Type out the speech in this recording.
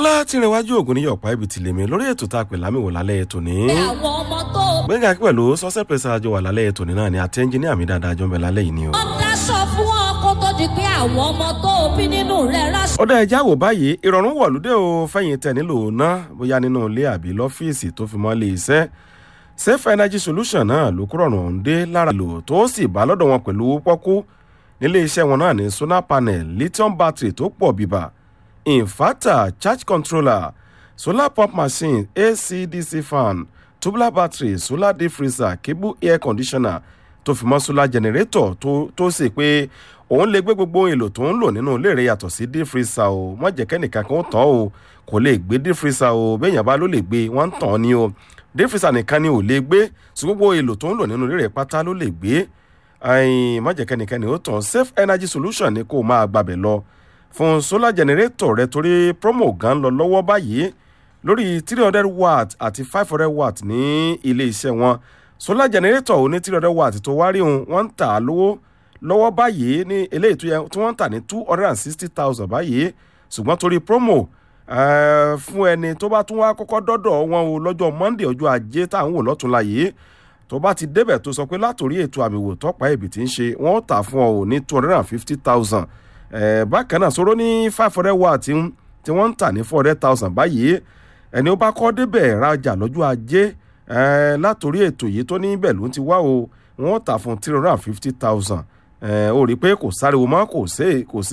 ọlátìrẹwájú ògùn níyọ̀ ọ̀pá ibi tìlẹ̀mí lórí ètò tá a pè lámìwò lálẹ́ ètò ní. àwọn ọmọ tó gbẹ̀ngà pẹ̀lú sọ́sẹ̀ pẹ̀sẹ̀ àjọ wà lálẹ́ ètò ní náà ni àti ẹnjìníà mi dáadáa jọ ń bẹ lálẹ́ yìí ni o. ń dáṣọ fún ọ kó tó di pé àwọn ọmọ tó bí nínú rẹ ráṣọ. ọ̀dà ẹja wò báyìí ìrọ̀rùn wọ̀lúdé o fẹ̀yìn tẹ̀ nílò ná bóyá nínú ilé àbí lọ́fíìsì tó fi mọ́ lé iṣẹ́ safe energy solution náà ló kúrò ọ̀rùn dé lára lò tó sì bá lọ́dọ̀ wọn pẹ̀lú pọ́kú nílé iṣẹ́ wọn náà ní solar panel lithium battery tó pọ̀ bíbà inverter charge controller solar pump machine acdc fan tubular battery solar deep freezer cable air conditioner tó fi mọ́ solar generator tó tó sì pé òun lè gbé gbogbo èlò tó ń lò nínú ilé rẹ̀ yàtọ̀ sí deep freezer o wọ́n jẹ́ kẹ́nìkan kan ó tán o kò lè gbé deep freezer o béèyàn bá ló lè gbé wọ́n ń tàn ni o deep freezer nìkan ni ò lè gbé sí gbogbo èlò tó ń lò nínú ilé rẹ̀ pátá ló lè gbé má jẹ́ kẹ́nìkan ni ó tàn safe energy solution ni kó máa gbàbẹ̀ lọ fún solar generator rẹ torí promo gan lọ lọ́wọ́ báyìí lórí three hundred watt àti five hundred watt ní ilé iṣẹ́ wọn solar generator ò ní three hundred watt tó wá rí òun wọ́n ń tà á lówó lọ́wọ́ báyìí ní eléyìí tó yẹ tí wọ́n ń tà ní two hundred and sixty thousand báyìí ṣùgbọ́n torí promo fún ẹni tó bá tún wá kọ́kọ́ dọ́dọ̀ wọn o lọ́jọ́ monday ọjọ́ ajé tá à ń wò lọ́túnla yìí tó bá ti débẹ̀ tó sọ pé látòrí ètò àmì wò tọ́pá ẹ̀bì tí ń ṣe wọ́n tà fún ọ ò ní two hundred and fifty thousand bákan náà sọ̀rọ̀ ní five hundred watt tí wọ́n ń tà ní four hundred thousand báyìí ẹni ó bá kọ́ débẹ̀ rajà lọ́jọ́ ajé látòrí ètò yìí tó ní bẹ̀ ló ń ti wá o wọ́n tà fún three hundred and fifty thousand ó rí i pé kò sáriwo mọ́ kò sí